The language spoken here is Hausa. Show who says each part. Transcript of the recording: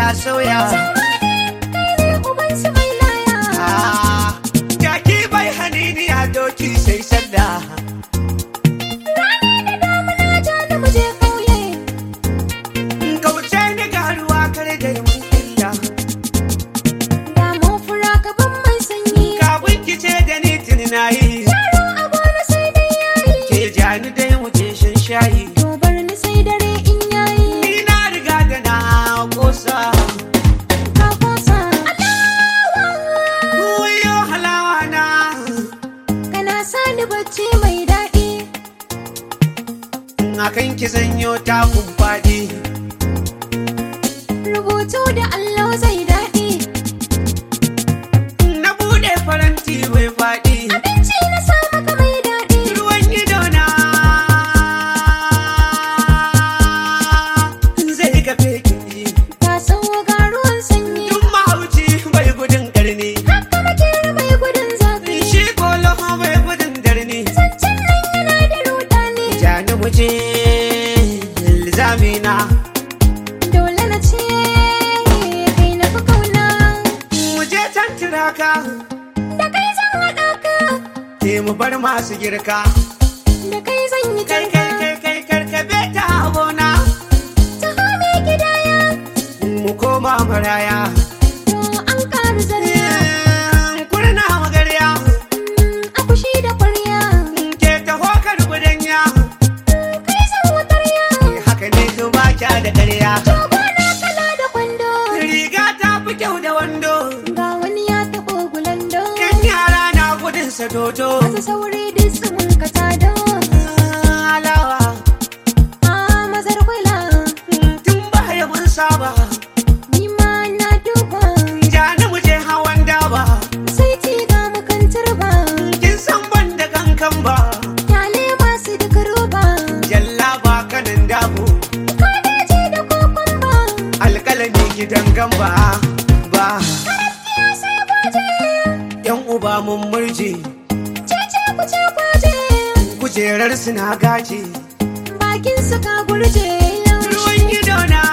Speaker 1: sauya
Speaker 2: kai ne uban su mai laya
Speaker 1: Ah, jaki bai haniniya doki sai sallah
Speaker 2: rani da damuna ja da muje kauye
Speaker 1: kauce ni ga ruwa kare da mun illa
Speaker 2: da mun fura gaban mai sanyi
Speaker 1: kafin ki ce da ni tuni na yi
Speaker 2: yaro a gona sai dai yayi
Speaker 1: ke jani dai mu je shan shayi
Speaker 2: to bar ni sai dare in yayi
Speaker 1: ni na riga da na kosa
Speaker 2: ka kosa
Speaker 1: Wuyo halawa na
Speaker 2: kana sani bacci mai daɗi
Speaker 1: akan ki zanyo takun faɗi
Speaker 2: rubutu da allo zai daɗi
Speaker 1: na buɗe faranti mai faɗi
Speaker 2: abinci na sa maka mai daɗi
Speaker 1: ruwan ido na zai kafe ki
Speaker 2: ta sauwa ga ruwan sanyi
Speaker 1: duk mahauci bai gudun ƙarni
Speaker 2: haka makera mai gudun zafi
Speaker 1: shi kolo bai gudun darni
Speaker 2: zancen nan yana da rudani
Speaker 1: jani mu je ilzamina
Speaker 2: dole na ce kai na fi kauna
Speaker 1: mu je can tiraka
Speaker 2: da kai zan haɗa ka
Speaker 1: ke mu bar masu girka
Speaker 2: da kai zan yi
Speaker 1: kai
Speaker 2: tanka
Speaker 1: kai kai kai karkabe ta gona
Speaker 2: ta hame gidaya
Speaker 1: mu koma maraya
Speaker 2: to an ƙaru zarya
Speaker 1: kurna magarya
Speaker 2: akushi da kwarya
Speaker 1: ke taho kar gudanya
Speaker 2: kai zan wutarya
Speaker 1: haka ne ba kya da ƙarya
Speaker 2: Shagona kala da kwando
Speaker 1: riga ta fi kyau da wando
Speaker 2: ga wani ya taɓo gulando
Speaker 1: kan yara na gudun sa dodo
Speaker 2: masu sauri duk su mun ka tado
Speaker 1: alawa
Speaker 2: a mazar kwila
Speaker 1: tun baya mun saba
Speaker 2: ni ma na duba
Speaker 1: jani mu je hawan daba
Speaker 2: sai ci ga mu kan turba
Speaker 1: kin san ban da kankan ba
Speaker 2: kyale masu duka roba
Speaker 1: jalla ba kanan dabo
Speaker 2: kadeji da kokon ba
Speaker 1: alƙalami gidan gamba ba
Speaker 2: ya sai gwaje
Speaker 1: yan uba mun murje
Speaker 2: cece ku ce gwaje
Speaker 1: kujerar suna gaji
Speaker 2: bakin su ka gurje
Speaker 1: ruwan ido na